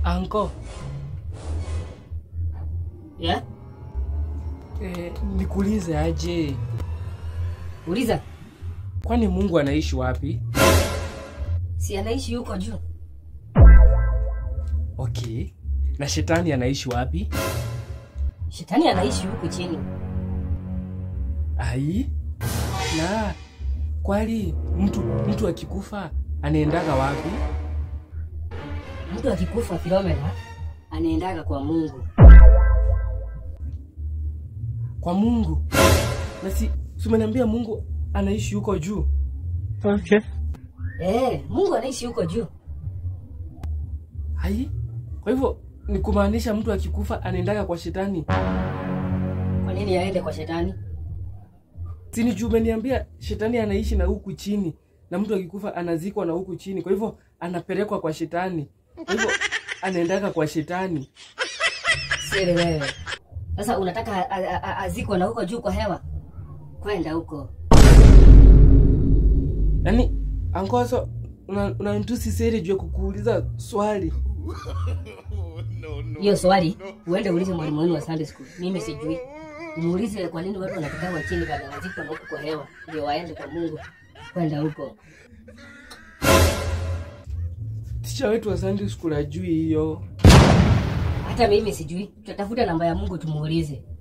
Anko, Yeah? eh, nikuulize aje, Uliza, kwani Mungu anaishi wapi? si anaishi huko juu? Okay, na shetani anaishi wapi? Shetani anaishi huku chini. Ai, na kwali mtu mtu akikufa anaendaga wapi? Mtu akikufa Filomena anaendaga kwa Mungu. Kwa Mungu. Na si si umeniambia Mungu anaishi huko juu? Okay. Eh, Mungu anaishi huko juu. Ai, kwa hivyo ni kumaanisha mtu akikufa anaendaga kwa shetani? Kwa nini aende kwa shetani? Si ni juu umeniambia shetani anaishi na huku chini na mtu akikufa anazikwa na huku chini, kwa hivyo anapelekwa kwa shetani, kwa hivyo anaendaga kwa shetani. Siri wewe. Sasa unataka a- a- a- azikwe na huko juu kwa hewa? Kwenda huko. Yaani ankoso unanitusi seri juu ya kukuuliza swali. Hiyo swali uende uulize mwalimu wenu wa Sunday school. Mimi sijui. Muulize kwa nini watu wanapigwa chini baada ya zikwa na huko kwa hewa ndio waende kwa Mungu. Kwenda huko. Ticha wetu wa Sunday school ajui hiyo. Hata mimi sijui. Tutatafuta namba ya Mungu tumuulize.